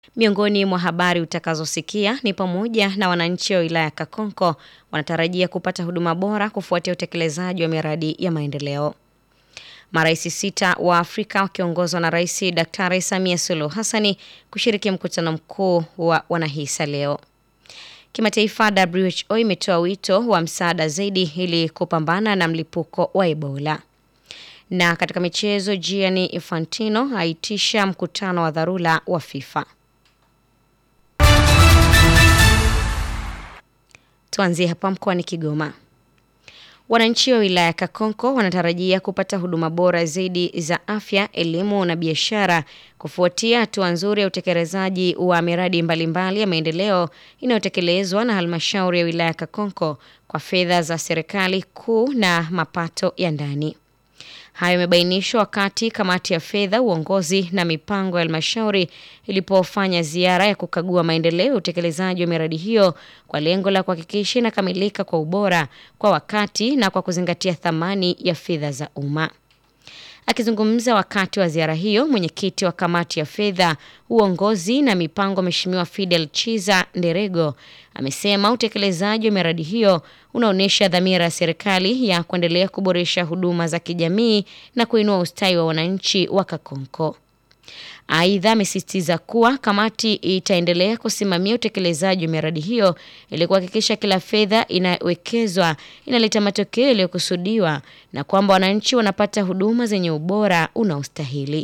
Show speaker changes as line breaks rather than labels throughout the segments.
Miongoni mwa habari utakazosikia ni pamoja na wananchi wa wilaya ya Kakonko wanatarajia kupata huduma bora kufuatia utekelezaji wa miradi ya maendeleo. Marais sita wa Afrika wakiongozwa na Rais Daktari Samia Suluhu Hassani kushiriki mkutano mkuu wa wanahisa leo. Kimataifa, WHO imetoa wito wa msaada zaidi ili kupambana na mlipuko wa Ebola. Na katika michezo, Gianni Infantino aitisha mkutano wa dharura wa FIFA. Tuanzie hapa mkoani Kigoma. Wananchi wa wilaya ya Kakonko wanatarajia kupata huduma bora zaidi za afya, elimu na biashara kufuatia hatua nzuri ya utekelezaji wa miradi mbalimbali ya maendeleo inayotekelezwa na halmashauri ya wilaya ya Kakonko kwa fedha za serikali kuu na mapato ya ndani. Hayo yamebainishwa wakati kamati ya fedha, uongozi na mipango ya halmashauri ilipofanya ziara ya kukagua maendeleo ya utekelezaji wa miradi hiyo kwa lengo la kuhakikisha inakamilika kwa ubora, kwa wakati na kwa kuzingatia thamani ya fedha za umma. Akizungumza wakati wa ziara hiyo, mwenyekiti wa kamati ya fedha, uongozi na mipango, Mheshimiwa Fidel Chiza Nderego amesema utekelezaji wa miradi hiyo unaonyesha dhamira ya serikali ya kuendelea kuboresha huduma za kijamii na kuinua ustawi wa wananchi wa Kakonko. Aidha, amesisitiza kuwa kamati itaendelea kusimamia utekelezaji wa miradi hiyo ili kuhakikisha kila fedha inawekezwa inaleta matokeo yaliyokusudiwa na kwamba wananchi wanapata huduma zenye ubora unaostahili.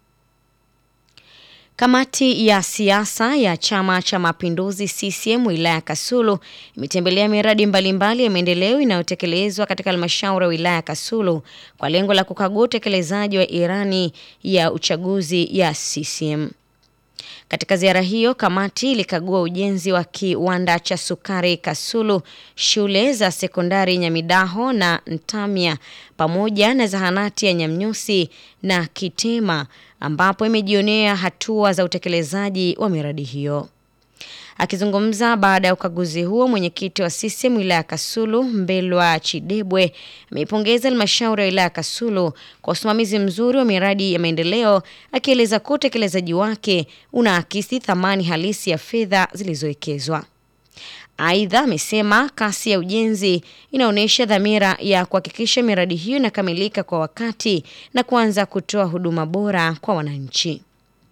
Kamati ya siasa ya Chama cha Mapinduzi CCM wilaya ya Kasulu imetembelea miradi mbalimbali ya maendeleo inayotekelezwa katika halmashauri ya wilaya ya Kasulu kwa lengo la kukagua utekelezaji wa irani ya uchaguzi ya CCM. Katika ziara hiyo, kamati ilikagua ujenzi wa kiwanda cha sukari Kasulu, shule za sekondari Nyamidaho na Ntamya pamoja na zahanati ya Nyamnyusi na Kitema ambapo imejionea hatua za utekelezaji wa miradi hiyo. Akizungumza baada ya ukaguzi huo, mwenyekiti wa CCM wilaya ya Kasulu Mbelwa Chidebwe ameipongeza halmashauri ya wilaya ya Kasulu kwa usimamizi mzuri wa miradi ya maendeleo, akieleza kuwa utekelezaji wake unaakisi thamani halisi ya fedha zilizowekezwa. Aidha, amesema kasi ya ujenzi inaonyesha dhamira ya kuhakikisha miradi hiyo inakamilika kwa wakati na kuanza kutoa huduma bora kwa wananchi.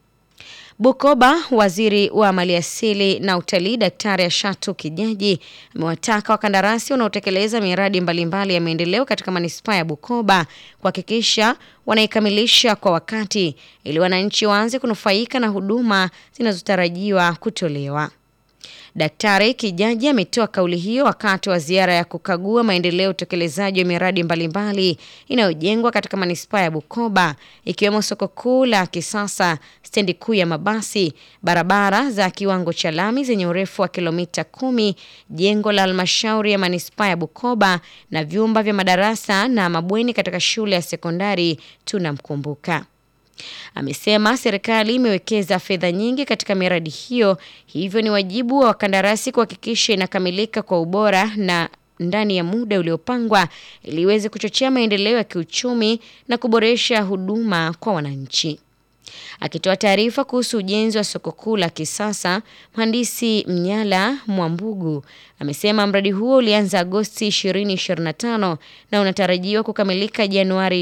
Bukoba, waziri wa maliasili na utalii Daktari Ashatu Kijaji amewataka wakandarasi wanaotekeleza miradi mbalimbali ya maendeleo katika manispaa ya Bukoba kuhakikisha wanaikamilisha kwa wakati ili wananchi waanze kunufaika na huduma zinazotarajiwa kutolewa. Daktari Kijaji ametoa kauli hiyo wakati wa ziara ya kukagua maendeleo ya utekelezaji wa miradi mbalimbali inayojengwa katika manispaa ya Bukoba ikiwemo soko kuu la kisasa, stendi kuu ya mabasi, barabara za kiwango cha lami zenye urefu wa kilomita kumi, jengo la halmashauri ya manispaa ya Bukoba na vyumba vya madarasa na mabweni katika shule ya sekondari Tunamkumbuka. Amesema serikali imewekeza fedha nyingi katika miradi hiyo, hivyo ni wajibu wa wakandarasi kuhakikisha inakamilika kwa ubora na ndani ya muda uliopangwa ili iweze kuchochea maendeleo ya kiuchumi na kuboresha huduma kwa wananchi. Akitoa taarifa kuhusu ujenzi wa soko kuu la kisasa, mhandisi Mnyala Mwambugu amesema mradi huo ulianza Agosti 2025 na unatarajiwa kukamilika Januari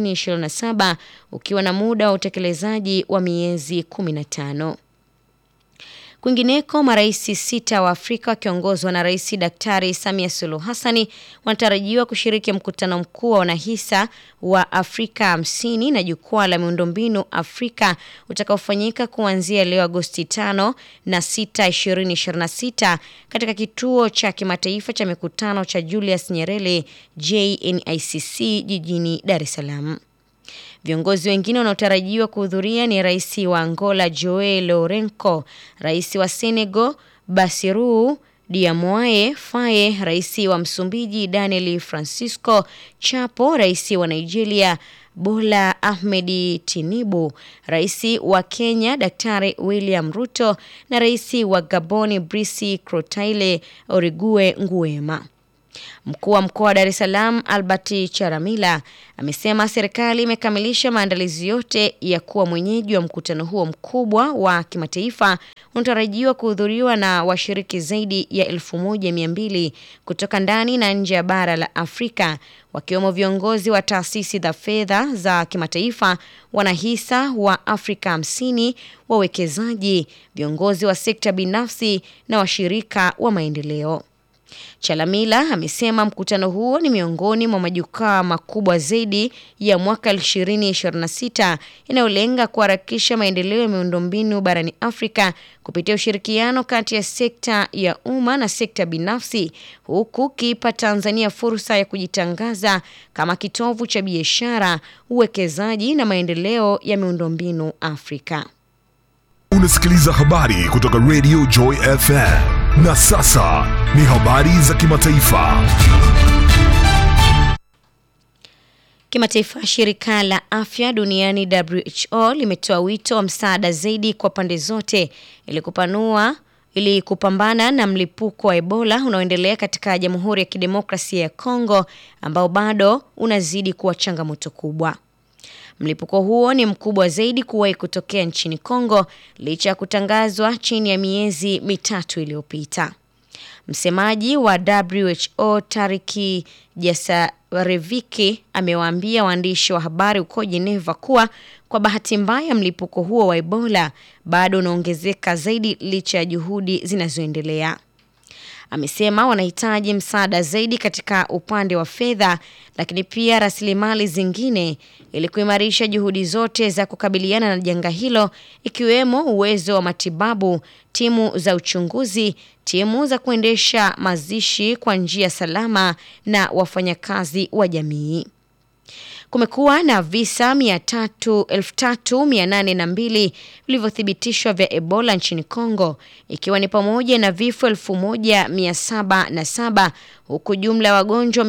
2027 ukiwa na muda wa utekelezaji wa miezi 15. Kwingineko, marais sita wa Afrika wakiongozwa na Rais Daktari Samia Suluhu Hassani wanatarajiwa kushiriki mkutano mkuu wa wanahisa wa Afrika hamsini na jukwaa la miundombinu Afrika utakaofanyika kuanzia leo Agosti 5 na 6, 2026 katika kituo cha kimataifa cha mikutano cha Julius Nyerere JNICC jijini Dar es Salaam. Viongozi wengine wanaotarajiwa kuhudhuria ni rais wa Angola Joe Lourenco, rais wa Senegal Bassirou Diomaye Faye, rais wa Msumbiji Daniel Francisco Chapo, rais wa Nigeria Bola Ahmed Tinubu, rais wa Kenya Daktari William Ruto na rais wa Gabon Brice Clotaire Oligui Nguema. Mkuu wa mkoa wa Dar es Salaam Albert Charamila amesema serikali imekamilisha maandalizi yote ya kuwa mwenyeji wa mkutano huo mkubwa wa kimataifa unatarajiwa kuhudhuriwa na washiriki zaidi ya elfu moja mia mbili kutoka ndani na nje ya bara la Afrika wakiwemo viongozi wa taasisi za fedha za kimataifa, wanahisa wa Afrika hamsini, wawekezaji, viongozi wa sekta binafsi na washirika wa maendeleo. Chalamila amesema mkutano huo ni miongoni mwa majukwaa makubwa zaidi ya mwaka 2026 inayolenga kuharakisha maendeleo ya miundombinu barani Afrika kupitia ushirikiano kati ya sekta ya umma na sekta binafsi, huku kiipa Tanzania fursa ya kujitangaza kama kitovu cha biashara, uwekezaji na maendeleo ya miundombinu Afrika.
Unasikiliza habari kutoka Radio Joy FM. Na sasa ni habari za kimataifa.
Kimataifa, shirika la afya duniani WHO limetoa wito wa msaada zaidi kwa pande zote ili kupanua ili kupambana na mlipuko wa Ebola unaoendelea katika Jamhuri ya Kidemokrasia ya Kongo ambao bado unazidi kuwa changamoto kubwa. Mlipuko huo ni mkubwa zaidi kuwahi kutokea nchini Kongo licha ya kutangazwa chini ya miezi mitatu iliyopita. Msemaji wa WHO Tariki Jasareviki amewaambia waandishi wa habari huko Geneva kuwa kwa bahati mbaya mlipuko huo wa Ebola bado unaongezeka zaidi licha ya juhudi zinazoendelea. Amesema wanahitaji msaada zaidi katika upande wa fedha, lakini pia rasilimali zingine ili kuimarisha juhudi zote za kukabiliana na janga hilo, ikiwemo uwezo wa matibabu, timu za uchunguzi, timu za kuendesha mazishi kwa njia salama na wafanyakazi wa jamii. Kumekuwa na visa elfu tatu mia nane na mbili vilivyothibitishwa vya Ebola nchini Kongo, ikiwa ni pamoja na vifo elfu moja mia saba na saba huku jumla ya wagonjwa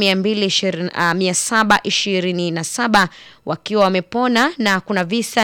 mia saba ishirini na saba wakiwa wamepona na kuna visa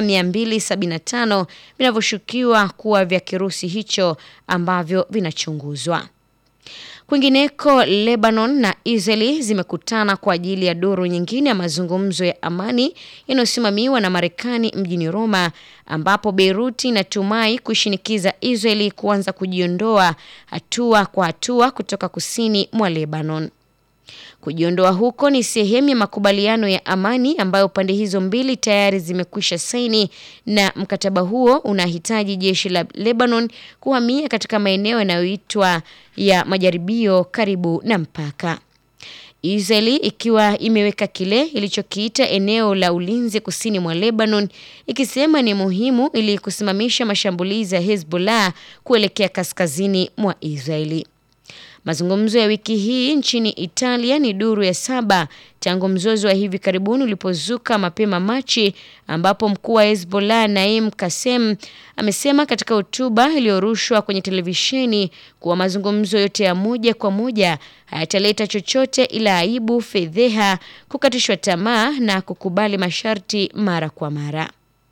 275 vinavyoshukiwa kuwa vya kirusi hicho ambavyo vinachunguzwa. Kwingineko, Lebanon na Israeli zimekutana kwa ajili ya duru nyingine ya mazungumzo ya amani yanayosimamiwa na Marekani mjini Roma, ambapo Beirut inatumai kuishinikiza Israeli kuanza kujiondoa hatua kwa hatua kutoka kusini mwa Lebanon. Kujiondoa huko ni sehemu ya makubaliano ya amani ambayo pande hizo mbili tayari zimekwisha saini, na mkataba huo unahitaji jeshi la Lebanon kuhamia katika maeneo yanayoitwa ya majaribio karibu na mpaka. Israeli ikiwa imeweka kile ilichokiita eneo la ulinzi kusini mwa Lebanon, ikisema ni muhimu ili kusimamisha mashambulizi ya Hezbollah kuelekea kaskazini mwa Israeli. Mazungumzo ya wiki hii nchini Italia ni duru ya saba tangu mzozo wa hivi karibuni ulipozuka mapema Machi, ambapo mkuu wa Hezbollah Naim Kassem amesema katika hotuba iliyorushwa kwenye televisheni kuwa mazungumzo yote ya moja kwa moja hayataleta chochote ila aibu, fedheha, kukatishwa tamaa na kukubali masharti mara kwa mara.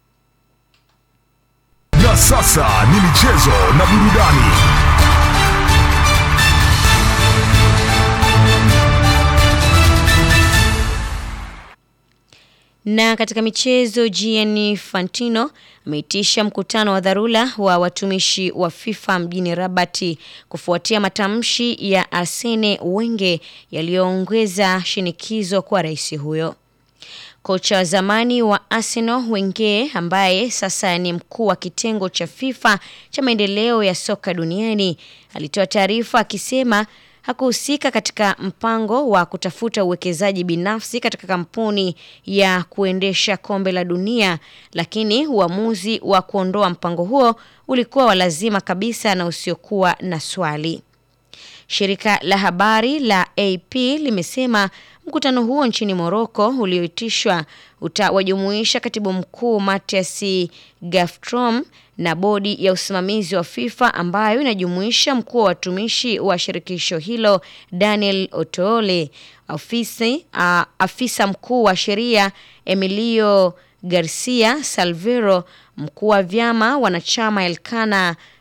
Na sasa ni michezo na burudani.
Na katika michezo, Gianni Infantino ameitisha mkutano wa dharura wa watumishi wa FIFA mjini Rabati kufuatia matamshi ya Arsene Wenger yaliyoongeza shinikizo kwa rais huyo. Kocha wa zamani wa Arsenal Wenger ambaye sasa ni mkuu wa kitengo cha FIFA cha maendeleo ya soka duniani alitoa taarifa akisema hakuhusika katika mpango wa kutafuta uwekezaji binafsi katika kampuni ya kuendesha kombe la dunia, lakini uamuzi wa kuondoa mpango huo ulikuwa wa lazima kabisa na usiokuwa na swali. Shirika la habari la AP limesema mkutano huo nchini Morocco ulioitishwa utawajumuisha katibu mkuu Mathias Gafstrom na bodi ya usimamizi wa FIFA ambayo inajumuisha mkuu wa watumishi wa shirikisho hilo Daniel Otoole, afisi, uh, afisa mkuu wa sheria Emilio Garcia Salvero, mkuu wa vyama wanachama Elkana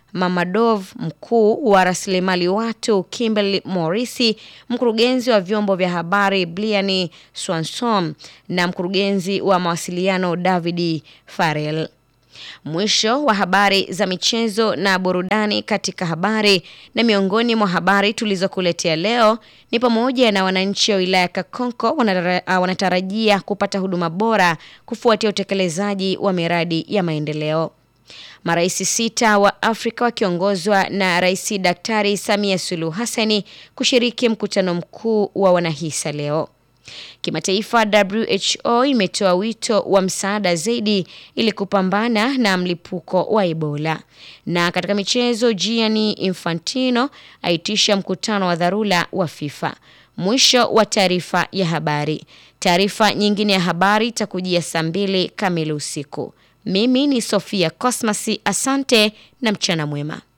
Mamadov, mkuu wa rasilimali watu Kimberly Morisi, mkurugenzi wa vyombo vya habari Bliani Swanson na mkurugenzi wa mawasiliano David Farrell. Mwisho wa habari za michezo na burudani katika habari. Na miongoni mwa habari tulizokuletea leo ni pamoja na wananchi wa wilaya Kakonko wanatarajia kupata huduma bora kufuatia utekelezaji wa miradi ya maendeleo. Marais sita wa Afrika wakiongozwa na Rais Daktari Samia Suluhu Hassani kushiriki mkutano mkuu wa wanahisa leo. Kimataifa, WHO imetoa wito wa msaada zaidi ili kupambana na mlipuko wa Ebola. Na katika michezo, Gianni Infantino aitisha mkutano wa dharura wa FIFA. Mwisho wa taarifa ya habari. Taarifa nyingine ya habari itakujia saa mbili kamili usiku. Mimi ni Sofia Cosmas, asante na mchana mwema.